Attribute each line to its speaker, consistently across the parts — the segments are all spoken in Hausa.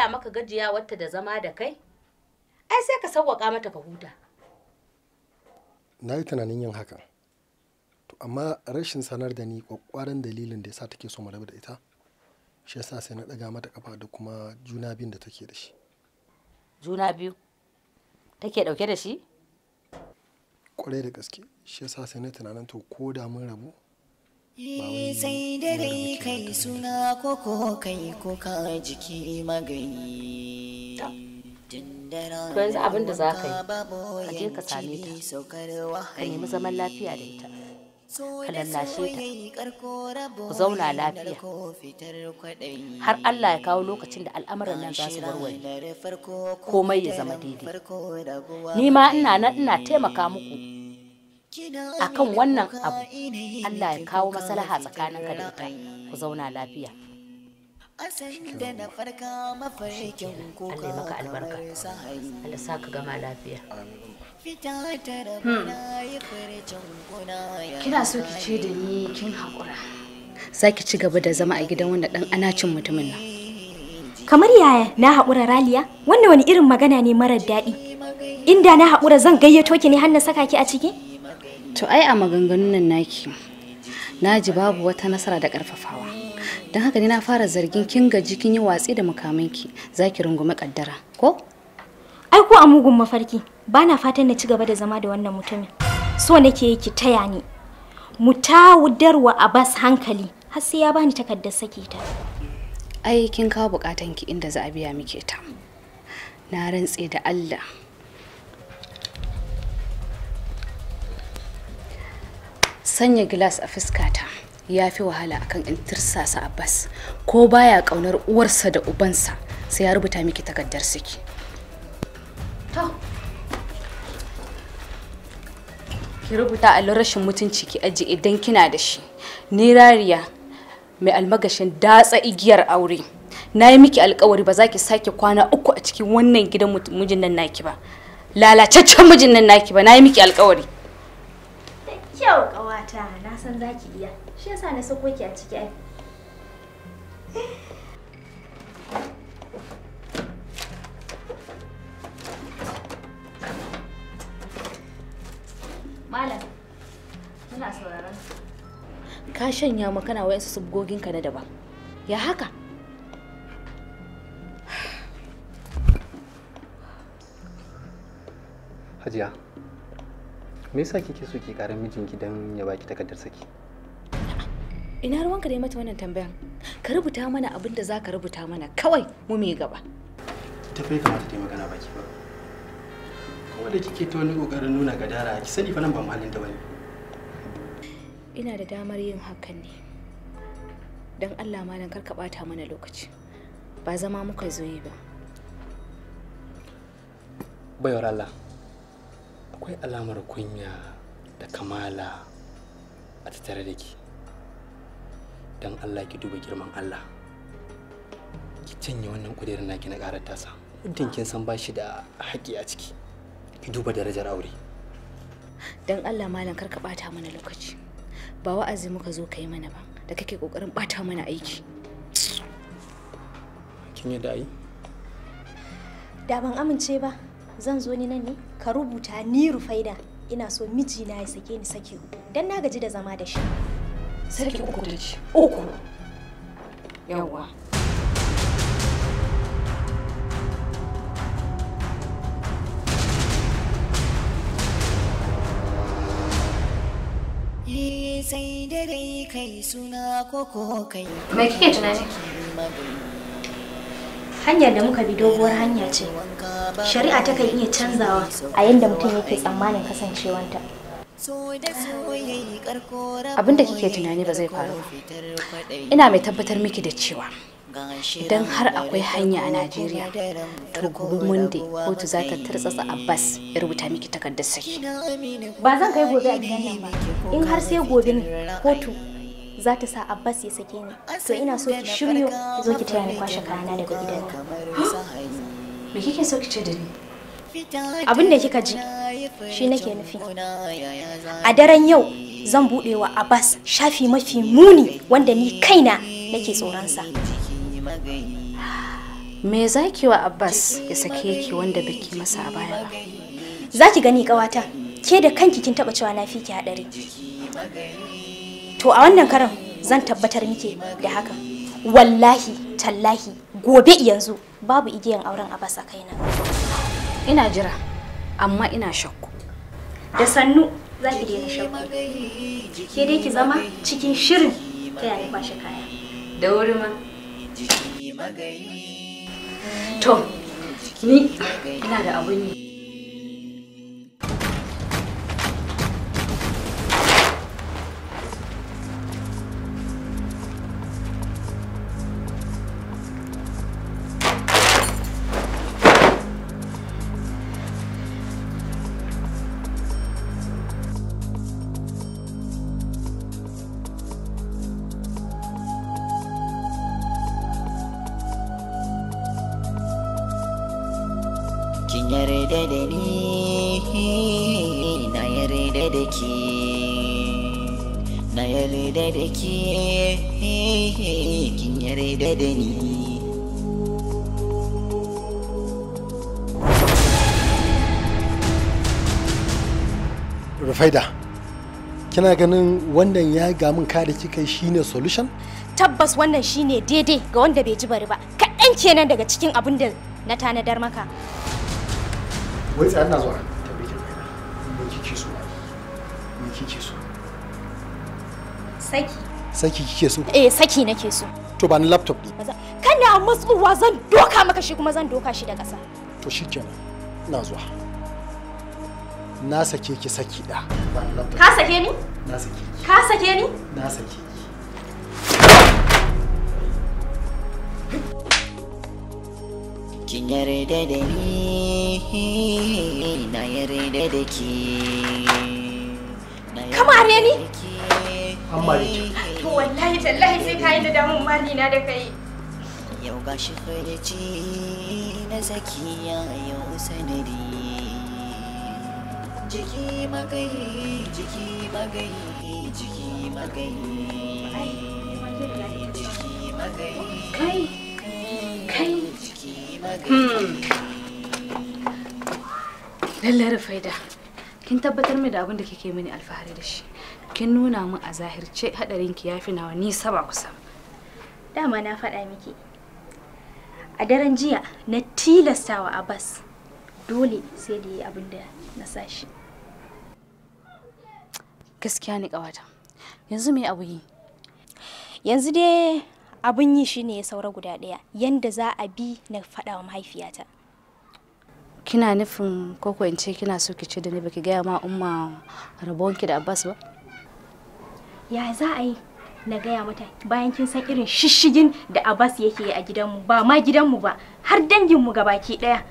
Speaker 1: maka gajiya wata da zama da kai ai sai ka sauwaƙa mata ka huta
Speaker 2: na yi tunanin yin hakan to amma rashin sanar da ni kwakwaran dalilin da yasa take so mu rabu da ita shi yasa sai na ɗaga mata kafa da kuma juna biyun da take da shi
Speaker 1: juna biyu take ɗauke da shi
Speaker 2: kwarai da gaske shi yasa sai na tunanin to ko da mun rabu
Speaker 3: sai dare kai suna koko kai kuka jiki magayi
Speaker 1: to yanzu abin da za ka yi ka je ka same ta ka nemi zaman lafiya da ita ka lallashe ta ku zauna lafiya har Allah ya kawo lokacin da al'amuran nan za su warware komai ya zama daidai ni ma ina nan ina taimaka muku akan wannan abu Allah ya kawo maslaha tsakaninka da ita ku zauna lafiya
Speaker 3: da na farka mafarkin kuka
Speaker 1: Allah ya maka albarka Allah sa ka gama lafiya
Speaker 3: fita ta rabuna ya farcen kuna ya
Speaker 4: kina so ki ce da ni kin haƙura za ki ci gaba da zama a gidan wanda ɗan anacin mutumin nan
Speaker 5: Kamar yaya na haƙura raliya? Wannan wani irin magana ne marar daɗi. Inda na haƙura zan gayyato ki ne har na saka ki a ciki?
Speaker 4: to ai a maganganun nan naki na ji babu wata nasara da ƙarfafawa don haka ne na fara zargin kin gaji kin yi watsi da mukamanki za ki rungumi ƙaddara ko
Speaker 5: Ai ko a mugun mafarki ba na fatan na ci gaba da zama da wannan mutumin. So nake yi ki taya ni. Mu tawudarwa Abbas hankali har sai ya bani takardar saki ta.
Speaker 4: ai kin kawo bukatanki inda za a biya miki ita na rantse da Allah sanya gilas a fuskata ya fi wahala akan in tirsasa Abbas ko baya kaunar uwarsa da ubansa sai ya rubuta miki takardar saki to ki rubuta allon rashin mutunci ki aji idan kina da shi ni rariya mai almagashin datsa igiyar aure na yi miki alkawari ba za ki sake kwana uku a cikin wannan gidan mut- mijin nan naki ba lalacaccen mijin nan naki ba na yi miki alkawari
Speaker 5: Kyau ƙawata na san za ki iya. Shi yasa na sako ki a ciki ai.
Speaker 4: malam muna sauraron ka shanya ma kana wayansu sabgoginka na daban ya haka
Speaker 6: Hajiya, me yasa kike so ki karar mijinki don ya baki takardar saki?
Speaker 4: ina ruwanka da yi mata wannan tambayan ka rubuta mana abin da za ka rubuta mana kawai mu mai gaba
Speaker 6: Ita fa ya kamata ta yi magana baki ba. Kuma da kike ta wani kokarin nuna gadara, ki sani fa nan ba muhallin ta bane.
Speaker 4: ina da damar yin hakan ne don allah malam kar ka bata mana lokaci ba zama muka zo yi ba
Speaker 6: Baiwar Allah, akwai alamar kunya da kamala a tattare da ki. Don Allah ki duba girman Allah. Ki canye wannan kudirin naki na ƙarar tasa. Muddin kin san ba shi da haƙƙi a ciki. Ki duba darajar aure.
Speaker 4: don allah malam kar ka bata mana lokaci ba wa'azi muka zo ka yi mana ba da kake kokarin bata mana aiki
Speaker 6: Kin yadda ai?
Speaker 5: Da ban amince ba, zan zo ni nan ne ka rubuta ni rufaida. Ina so mijina ya sake ni sake uku. Dan na gaji da zama da shi.
Speaker 4: sarki uku da ci uku yawwa
Speaker 3: sai dare kai suna koko kai
Speaker 5: Me kike tunani? Hanyar da muka bi doguwar hanya ce. Shari'a ta kan iya canzawa a yadda mutum yake tsammanin kasancewanta.
Speaker 4: abin da kike tunani ba zai faru ba ina mai tabbatar miki da cewa idan har akwai hanya a najeriya to gobe monday kotu za ta tartsatsa abbas ya rubuta miki takardar saki
Speaker 5: Ba zan kai gobe a gidan nan ba. In har sai gobe ne kotu za ta sa Abbas ya sake ni. To ina so ki shiryo ki zo ki taya ni kwashe kayana daga gidan nan.
Speaker 4: me kike so ki ce da ni
Speaker 5: Abin da kika ji shi nake nufi. A daren yau zan buɗe wa Abbas shafi mafi muni wanda ni kaina nake tsoronsa.
Speaker 4: me zaki wa abbas ya sake ki wanda baki masa a baya ba
Speaker 5: za ki gani kawata ke da kanki kin taba cewa na fi ki hadari to a wannan karan zan tabbatar miki da hakan wallahi tallahi gobe yanzu babu igiyan auren abbas a kaina
Speaker 4: ina jira amma ina shakku
Speaker 5: da sannu za ki daina shakku ke dai ki zama cikin shirin ta yaya kwashe kaya
Speaker 4: da wuri ma to ni ina da abun yi
Speaker 3: kin yarda da ni na yarda da ke na yarda da ke kin yarda da ni
Speaker 2: rufaida kina ganin wannan ya ga min ka da kika yi shine solution
Speaker 5: tabbas wannan shine daidai ga wanda bai ji bari ba kaɗan kenan daga cikin abin da na tanadar maka
Speaker 2: wai tsaya na zuwa tambaye ki rufaida me kike so me kike so
Speaker 5: saki
Speaker 2: saki kike so
Speaker 5: eh saki nake so
Speaker 2: to ba ni laptop ne
Speaker 5: Maza- kana matsuwa zan doka maka shi kuma zan doka shi da ƙasa
Speaker 2: to shikenan ina zuwa na sake ki saki da ba ni laptop
Speaker 5: ka sake ni
Speaker 2: na sake ki
Speaker 5: ka sake ni
Speaker 2: na sake ki
Speaker 3: kin yarda da ni na yarda da ke na
Speaker 5: Ka mare ni?
Speaker 3: yarda da ke.
Speaker 2: an mare ki
Speaker 5: to wallahi tallahi sai ka yi da damun mali na da kai
Speaker 3: yau ga shi farici na zakiya yau sanadi jiki magayi jiki magayi jiki magayi jiki magayi
Speaker 4: kai kai
Speaker 3: jiki magayi
Speaker 4: lallai rufaida kin tabbatar min da abin da kike mini alfahari da shi kin nuna min a zahirce hadarin ki yafi nawa nisa ba kusa
Speaker 5: dama na faɗa miki a daren jiya na tilastawa abbas dole sai da yi abin da na sa shi
Speaker 4: gaskiya ne kawata yanzu me abu yi
Speaker 5: yanzu dai abin yi shine ya saura guda ɗaya yanda za a bi na faɗa wa mahaifiyata
Speaker 4: kina nufin koko in ce kina so ki ce da ni baki gaya ma umma rabonki da abbas ba
Speaker 5: ya za a yi na gaya mata bayan kin san irin shishigin da abbas yake yi a gidanmu ba ma gidanmu ba har danginmu gabaki ɗaya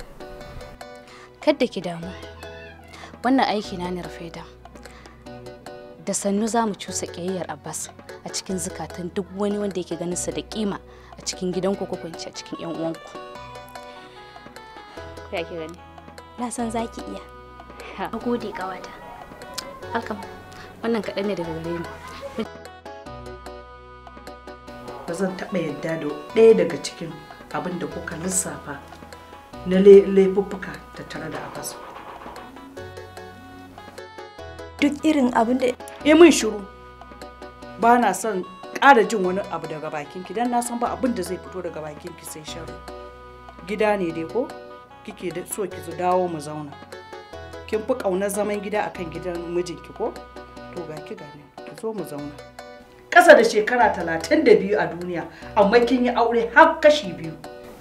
Speaker 4: kadda ki damu wannan aiki na ne rufaida da sannu za mu cusa ƙiyayyar abbas a cikin zukatan duk wani wanda yake ganin sa da kima a cikin gidanku ko kuma in ce a cikin yan uwanku ya ke gani
Speaker 5: na san za ki iya
Speaker 4: Ha.
Speaker 5: a gode ƙawata
Speaker 4: hakan wannan kaɗan ne daga gare ni
Speaker 7: ba zan taɓa yadda da ɗaya daga cikin abin da kuka lissafa na lai- laifuffuka tattare da abbas ba.
Speaker 5: duk irin abin da
Speaker 7: yi min shiru ba na son ƙara jin wani abu daga bakinki don na san ba abin da zai fito daga bakinki sai sharu gida ne dai ko kike da so ki zo dawo mu zauna kin fi ƙaunar zaman gida akan gidan mijinki ko to ga ki gane ki zo mu zauna ƙasa da shekara talatin da biyu a duniya amma kin yi aure har kashi biyu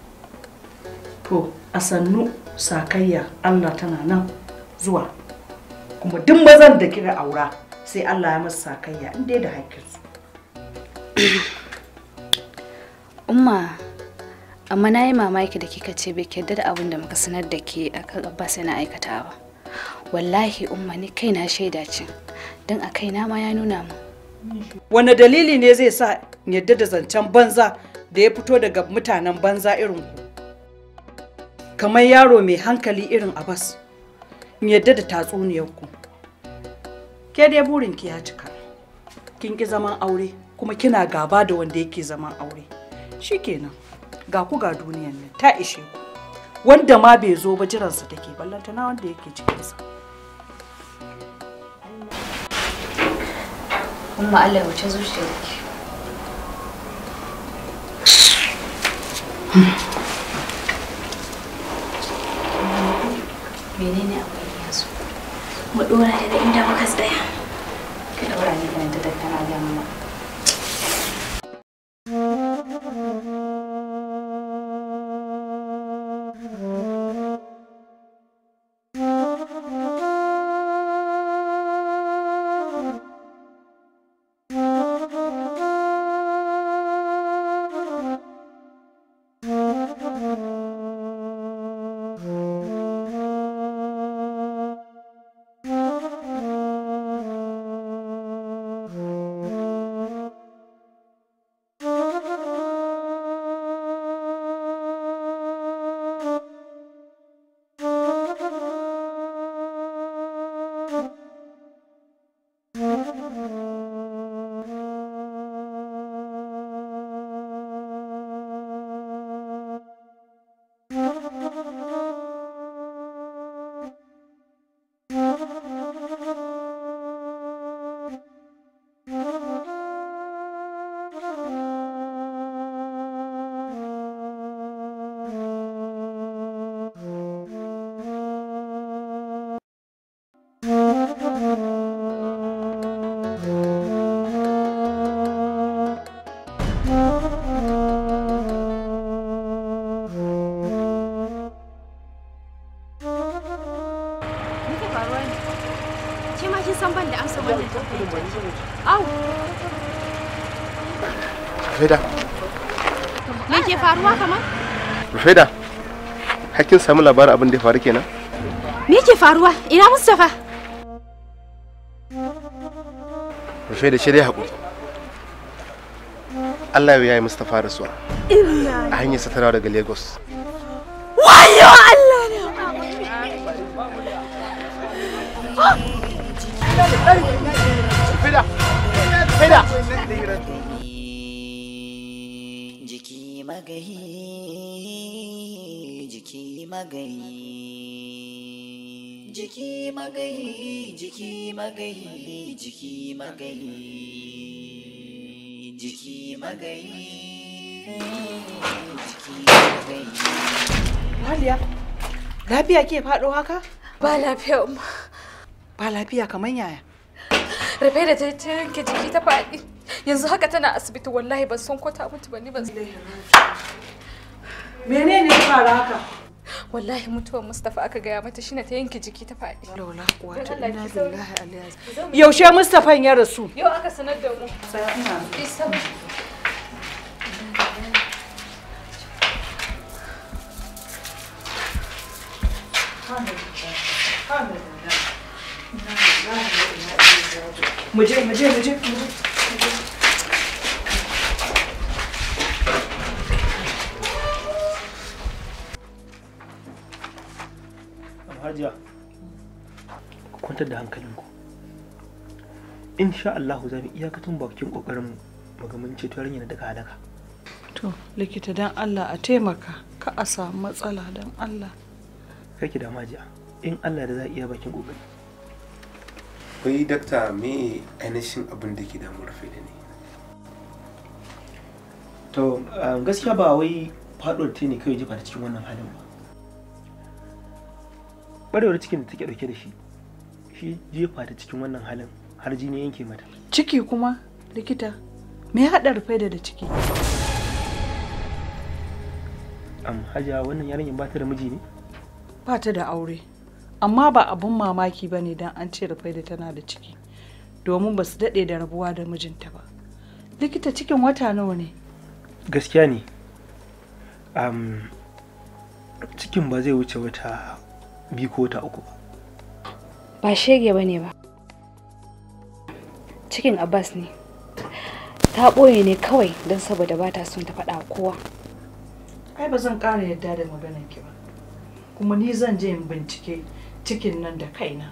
Speaker 7: to a sannu sakayya allah tana nan zuwa kuma duk mazan da kika aura sai Allah ya masa sakayya in dai da haƙƙinsu.
Speaker 4: umma amma na yi mamaki da kika ce bai yarda da abin da muka sanar da ke akan abbas yana aikatawa wallahi umma ni kaina shaida ce don a kaina ma ya nuna mu
Speaker 7: Wane dalili ne zai sa in yadda da zancen banza da ya fito daga mutanen banza irin ku? Kamar yaro mai hankali irin Abbas, in yadda da tatsuniyar ku. Ke dai burinki ya cika. Kin ki zaman aure kuma kina gaba da wanda yake zaman aure. Shikenan. ga ku ga duniyan nan ta ishe ku wanda ma bai zo ba jiransa take ballantana wanda yake cikinsa
Speaker 4: Umma Allah ya wuce zuciyarki. Menene akwai yanzu?
Speaker 5: Mu dora daga inda muka tsaya.
Speaker 4: Ki daura ni da ta tattara ga mama.
Speaker 5: Ke ma kin san ban da amsa wannan tambayar. Au,
Speaker 2: Rufeda,
Speaker 5: me ke faruwa kamar?
Speaker 2: Rufeda, hakkin samu labarin abin da ya faru kenan?
Speaker 5: Me ke faruwa? Ina Mustapha?
Speaker 2: Rufeda shi dai haƙuri. Allah ya yi Mustapha da suwa. A hanyar satarawa daga Lagos.
Speaker 5: Wayo Allah ne.
Speaker 2: Rufeda! Rufeda!
Speaker 3: jiki magayi jiki magayi jiki magayi jiki magayi jiki magayi jiki magayi jiki magayi
Speaker 7: Waliya, lafiya ke faɗo haka?
Speaker 4: Ba lafiya umma.
Speaker 7: Ba lafiya kamar yaya.
Speaker 4: Rufe da ta ta yanke jiki ta faɗi. Yanzu haka tana asibiti wallahi ban san ko ta mutu ba ni ban san.
Speaker 7: Menene ya faru haka?
Speaker 4: Wallahi mutuwar Mustapha aka gaya mata shine ta yanke jiki ta faɗi.
Speaker 7: Laula kuwata inna lillahi alaihi Yaushe Mustapha ya rasu?
Speaker 4: Yau aka sanar da mu.
Speaker 7: Sai ina
Speaker 4: Isa.
Speaker 7: Muje muje muje muje.
Speaker 6: hajiya ku kwantar da hankalinku insha Allah za mu iyakacin bakin kokarin mu ga mun ceto yarinya daga halaka
Speaker 7: To likita dan Allah a taimaka ka a samu matsala dan Allah.
Speaker 6: kake da majiya in Allah da za a iya bakin kokari
Speaker 8: wai dakta me ainihin abin da ke damu rufe da ne
Speaker 6: to um, gaskiya ba wai faduwar ta ne kawai jefa ta cikin wannan halin ba barewar cikin da take dauke da shi shi jefa ta cikin wannan halin har jini yanke mata
Speaker 7: Ciki kuma likita me ya haɗa rufe da da ciki?
Speaker 6: am hajiya wannan yarinyar ba ta da miji ne
Speaker 7: Ba ta da aure. Amma ba abun mamaki ba ne don an ce rufe da tana da ciki. Domin ba su daɗe da rabuwa da mijinta ba. Likita cikin wata nawa ne?
Speaker 6: gaskiya ne um, cikin ba zai wuce wata biyu ko wata uku ba
Speaker 4: Ba shege bane ba. Cikin Abbas ne. Ta ɓoye ne kawai don saboda ba ta son ta faɗa wa kowa.
Speaker 7: Ai ba zan ƙara yadda da maganar ki ba. Kuma ni zan je in bincike cikin nan da kaina.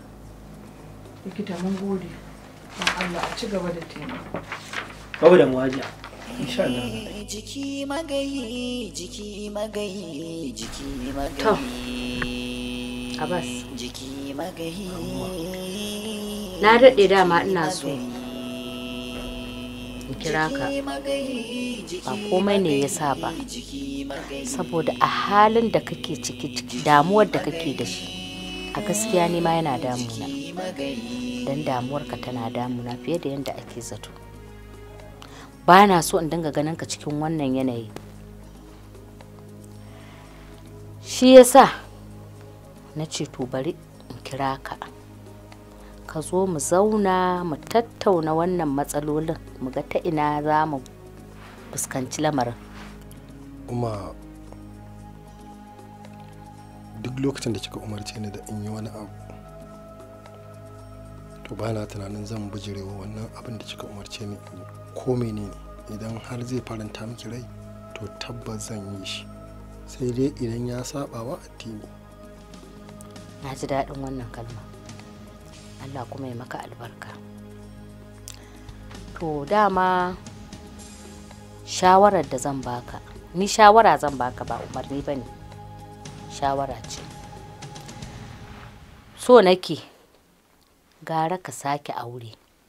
Speaker 7: Likita mun gode. Don Allah a ci gaba da taimako.
Speaker 6: babu da muwajiya insha Allah
Speaker 3: jiki magayi jiki magayi jiki magayi
Speaker 1: To, Abbas.
Speaker 3: jiki magayi
Speaker 1: na daɗe dama ina so in kira ka ba komai ne ya sa ba saboda a halin da kake ciki ciki damuwar da kake da shi a gaskiya ne ma yana damuna don damuwarka tana damuna fiye da yadda ake zato ba na so in dinga ganin ka cikin wannan yanayi shi yasa na ce to bari in kira ka ka zo mu zauna mu tattauna wannan matsalolin mu ga ta ina za mu fuskanci lamarin
Speaker 2: kuma duk lokacin da kika umarce ni da in yi wani abu to ba na tunanin zan bijirewa wannan abin da kika umarce ni in yi ko menene idan har zai faranta miki rai to tabbas zan yi shi sai dai idan ya saba wa addini
Speaker 1: na ji daɗin wannan kalma allah kuma ya maka albarka to dama shawarar da zan baka ni shawara zan baka ba umarni ba ne shawara ce so nake gara ka sake aure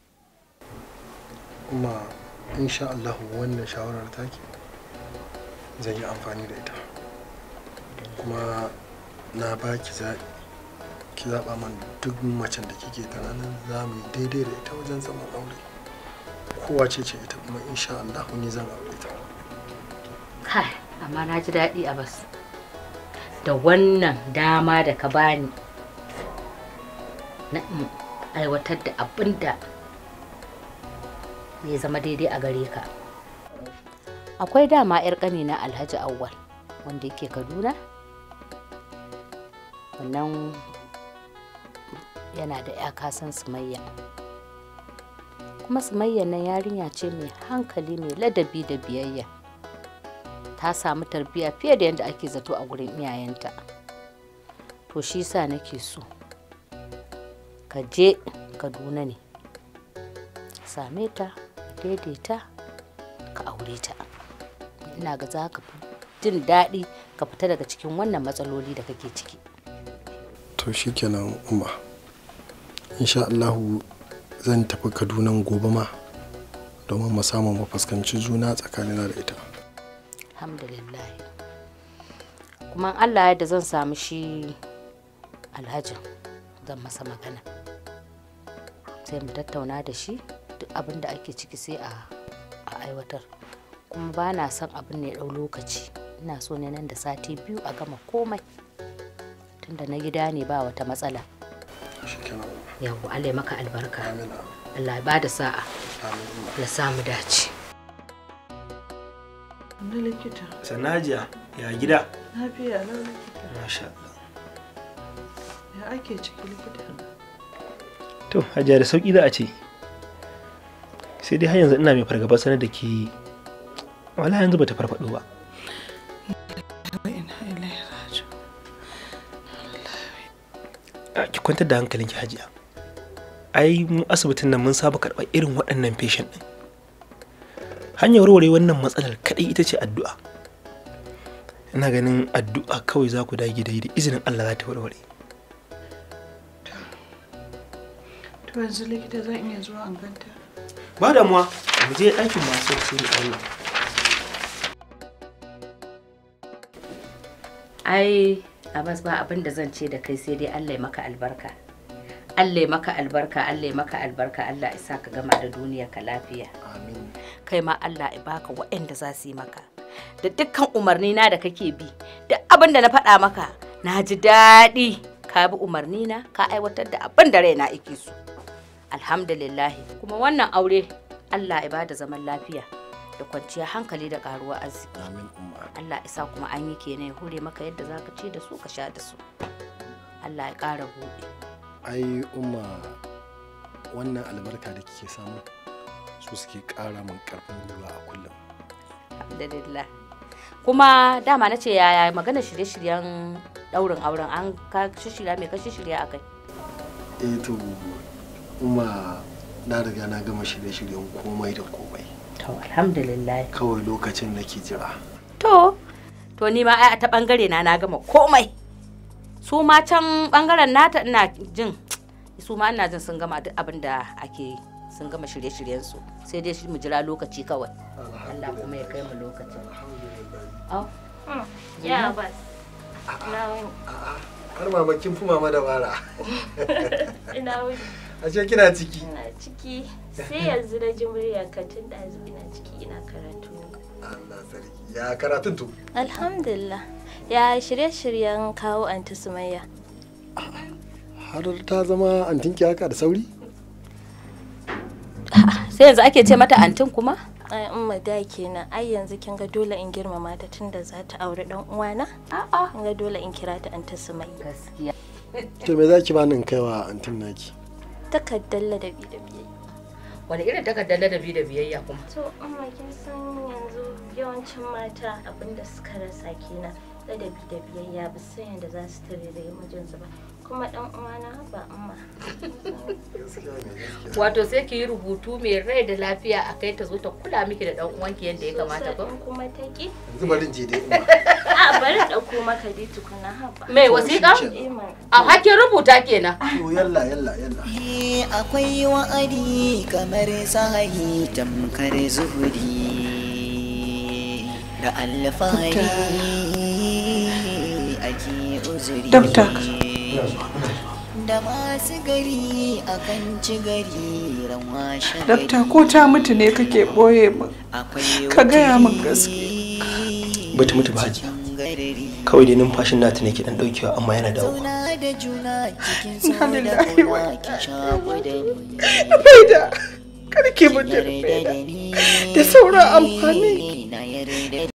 Speaker 2: kuma insha Allah wannan shawarar taki zan yi amfani da ita kuma na baki zaɓi ki zaɓa man duk macen da kike tunanin za mu yi daidai da ita wajen zaman aure kowa ce ce ita kuma insha Allah ni zan aure ta
Speaker 1: kai amma na ji daɗi a bas da wannan dama da ka bani na in aiwatar da abin da ya zama daidai a gare ka akwai dama 'yar ƙani na alhaji awwal wanda yake kaduna wannan yana da 'ya kasan sumayya kuma sumayya nan yarinya ce mai hankali mai ladabi da biyayya ta samu tarbiyya fiye da yadda ake zato a gurin iyayenta to shi sa nake so ka je kaduna ne same ta daidaita ka aure ta ina ga za ka fi jin daɗi ka fita daga cikin wannan matsaloli da kake ciki
Speaker 2: to shikenan umma insha Allah zan tafi Kaduna gobe ma domin mu samu mu fuskanci juna tsakanina da ita
Speaker 1: alhamdulillah kuma allah yadda zan samu shi alhajin zan masa magana sai mu tattauna da shi duk abin da ake ciki sai a aiwatar kuma ba na son abin ne ɗau lokaci ina so ne nan da sati biyu a gama komai tunda na gida ne ba wata matsala yau allah maka albarka allah ba da sa'a ya samu dace
Speaker 7: Na likita.
Speaker 6: sanajiya ya gida
Speaker 7: Lafiya na likita.
Speaker 6: masha Allah
Speaker 7: Ya ake ciki likita?
Speaker 6: to hajiya da sauki za a ce sai dai har yanzu ina mai fargaba sanar da ke wala yanzu bata farfado ba
Speaker 7: Ina ilaihi raji'un.
Speaker 6: A, ki kwantar da hankalinki hajiya ai mu asibitin nan mun saba karɓar irin waɗannan patient ɗin hanyar warware wannan matsalar kaɗai ita ce addu'a ina ganin addu'a kawai za ku dage da yi da izinin Allah za ta warware
Speaker 7: To yanzu likita zan iya zuwa an ganta.
Speaker 6: ba damuwa mu je ɗakin masu sai da Allah
Speaker 1: ai abbas ba abin da zan ce da kai sai dai allah ya maka albarka allah ya maka albarka allah ya maka albarka allah ya sa ka gama da duniya ka lafiya
Speaker 2: amin
Speaker 1: kai ma allah ya baka waɗanda za su yi maka da dukkan umarni na da kake bi da abin da na faɗa maka na ji daɗi ka bi umarni na ka aiwatar da abin da raina yake so alhamdulillahi kuma wannan aure allah ya bada zaman lafiya da kwanciyar hankali da karuwar arziki
Speaker 2: amin umma
Speaker 1: Allah isa kuma an yi kenan ya hure maka yadda za ka ci da su ka sha da su Allah ya ƙara buɗe
Speaker 2: ai umma wannan albarka da kike samu su suke ƙara min ƙarfin gwiwa a kullum
Speaker 1: alhamdulillah kuma dama na ce yaya magana shirye-shiryen ɗaurin auren an ka shirya mai ka shirya akai
Speaker 2: eh to umma na riga na gama shirye-shiryen komai da komai
Speaker 1: to alhamdulillah
Speaker 2: kawai lokacin nake jira
Speaker 1: to to ni ma ai a ta bangare na na gama komai su ma can bangaren nata ina jin su ma ina jin sun gama duk abin da ake yi sun gama shirye-shiryen su sai dai shi mu jira lokaci kawai Allah kuma ya kai mu lokacin Au.
Speaker 5: Ya bas. Na wuni.
Speaker 2: har mama kin fi mama da bara
Speaker 5: Ina wuni.
Speaker 2: ashe kina ciki
Speaker 5: Ina ciki. Sai yanzu na ji muryar ka tun ɗazu ina ciki ina karatu.
Speaker 2: Allah sarki ya karatun to
Speaker 5: Alhamdulillah. Ya shirye-shiryen kawo anti Sumayya.
Speaker 2: har ta zama antinki haka da sauri
Speaker 1: sai yanzu ake ce mata antin kuma
Speaker 5: Ai umma da kenan. Ai yanzu kin ga dole in girmama ta tunda za ta aure dan uwana.
Speaker 1: a'a
Speaker 5: Kin ga dole in kira ta anti Sumayya.
Speaker 1: gaskiya
Speaker 2: to me zaki bani in kaiwa antin naki
Speaker 5: Takaddar ladabi da biyayya.
Speaker 1: wani irin takardar ladabi da biyayya kuma
Speaker 5: To amma kin san yanzu yawancin mata abinda suka rasa kenan ladabi da biyayya ba san yadda za su tare da mijinsu ba. Kuma dan uwana ba amma.
Speaker 1: wato sai ki yi rubutu mai rai da lafiya a kai ta zo ta kula miki da dan uwanki yadda ya kamata ba
Speaker 5: In kuma ta ki.
Speaker 2: yanzu bari in je dai ina
Speaker 5: A bari ɗauko maka dai tukuna haba.
Speaker 1: mai wasiƙa
Speaker 5: Iman.
Speaker 1: a hakin rubuta kenan
Speaker 2: to yalla yalla yalla
Speaker 3: Eh, akwai wa'adi kamar sahahi tamkar zuhuri da alfahari ake uzuri
Speaker 7: Dokta.
Speaker 3: da masu gari akan ci gari ran washe
Speaker 7: Dakta ko ta mutu ne kake ɓoye min.
Speaker 3: akwai
Speaker 7: ka gaya min gaske.
Speaker 6: bata mutu ba hajiya kawai dai numfashin nata ne ke dan daukewa amma yana dawowa
Speaker 3: zauna da juna cikin so da
Speaker 7: Alhamdulillah,
Speaker 3: kauna ki shaku da ni
Speaker 7: Faida, kar ki mutu
Speaker 3: yarda
Speaker 7: Faida.
Speaker 3: da ni
Speaker 7: Da sauran amfani.
Speaker 3: na yarda